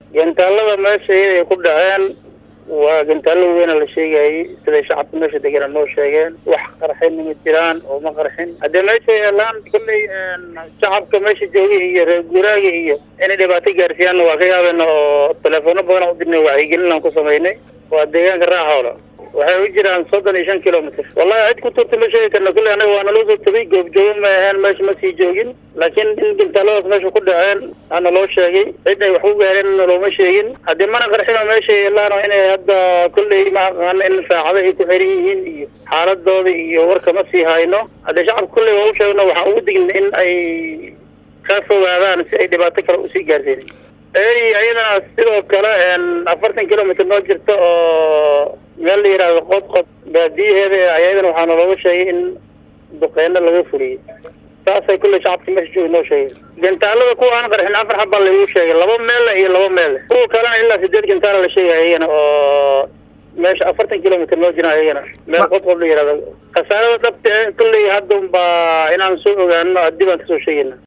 gantaalada meesha iyaday ku dhaceen waa gantaalo weyna la sheegayay siday shacabka meesha degana noo sheegeen wax qarxinna ma jiraan oo ma qarxin haddee meesha yeelaan kulley shacabka meesha joogay iyo reer guuraaga iyo inay dhibaato gaarsiiyaanna waa ka yaabeen oo teleefoono badan u dirnay wacyigelin aan ku samaynay waa deegaanka raaxoola waxay u jiraan soddon iyo shan kilomitr wallahi cid ku turta ma sheegi karna kulley anaga waa naloo soo tagay goobjoogo ma aheen meesha ma sii joogin laakiin in gantaaladaas meesha ku dhaceen ana loo sheegay cid ay wax ku gaareen looma sheegin haddii mana qarxino meesha yeelaano inay hadda kulley ma aqaano in saacado ay ku xiran yihiin iyo xaaladooda iyo warka ma sii hayno haddii shacabka kulley waa u sheegno waxaan ugu digna in ay ka fogaadaan si ay dhibaato kale usii gaarsiin ey ayadana sidoo kale afartan kilomitr noo jirta oo meel la yidhaahdo qodqod baadiyaheeda ayadana waxaana looga sheegay in duqeyno laga fuliyey saasay kulley shacabka meesha jooga noo sheegay gantaalada kuwa aan qarxin afar xabbaa lagu sheegay laba meelle iyo laba meelle kuwa kalena ilaa sideed gantaala la sheegay ayagana oo meesha afartan kilomitr noo jira ayagana meel qodqod la yidhahdo khasaarada dhabta kulley hadda unbaa inaan soo ogaano dib aan kasoo sheegayna